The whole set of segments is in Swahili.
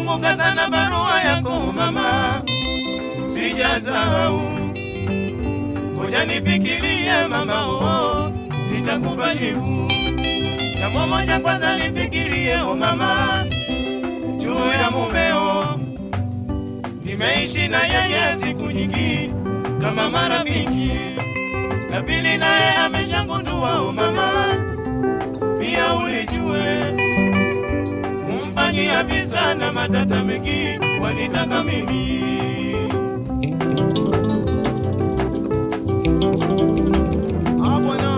nakumbuka sana barua yako mama, sijasahau. Ngoja nifikirie mama, oh, nitakupa jibu. Jambo moja kwanza lifikirie, oh mama, juu ya mumeo. Nimeishi na yeye siku nyingi kama marafiki, na pili naye ameshagundua, oh mama, pia ulijue kumfanyia visa na matata mengi wanitaka mimi Ah, bwana.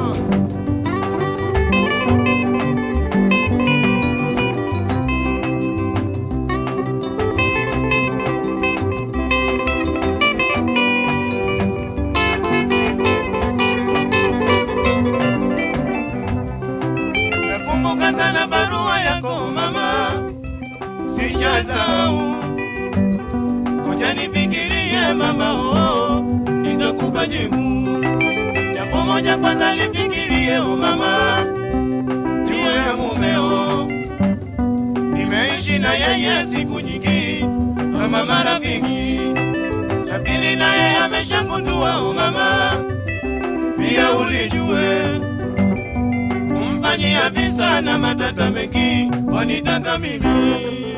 Nakumbuka sana barua yako mama, sijasahau. Ngoja nifikirie mama, oh, nitakupa jibu. Jambo moja kwanza lifikirie, oh mama, juu ya mumeo. Nimeishi na yeye siku nyingi kama marafiki, na pili naye ameshagundua, oh mama, pia ulijue kumfanyia visa na matata mengi wanitaka mimi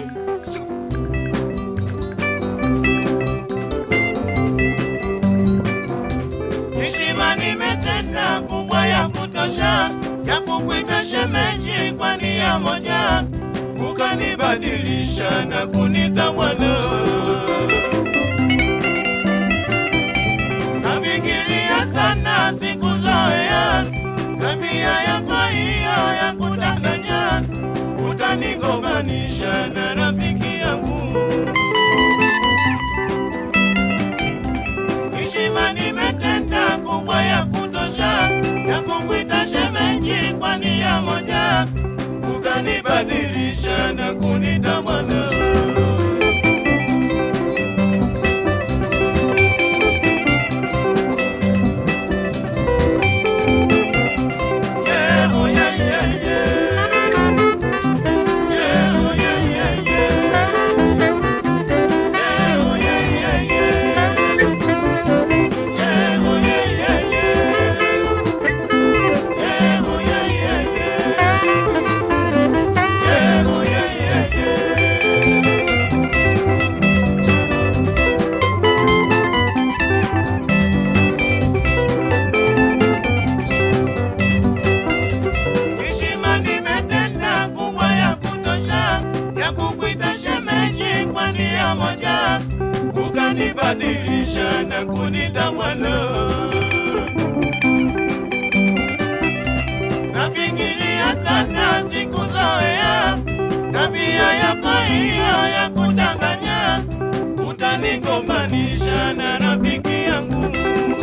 heshima nimetenda kubwa ya kutosha ya kukwita shemeji kwa nia moja ukanibadilisha na kunita bwana nafikiria sana siku zoea tabia yako hiyo ya kudanganya utanigombanisha na rafiki yangu heshima nimetenda kubwa ya kutosha ya kukwita shemeji kwa nia moja ukanibadilisha na kunita bwana Yeah, oh yeah, yeah, yeah. Yeah, oh yeah, yeah, yeah. Yeah, oh yeah, yeah, yeah. Yeah, oh yeah, yeah, yeah. Yeah, oh yeah, yeah, yeah. Yeah, oh yeah, yeah, yeah. Heshima nimetenda kubwa ya kutosha ya kukwita shemeji kwa nia moja, ukanibadilisha na kunita bwana. Nafikiria sana siku zoea tabia yako hiyo ya kudanganya, utanigombanisha na rafiki yangu.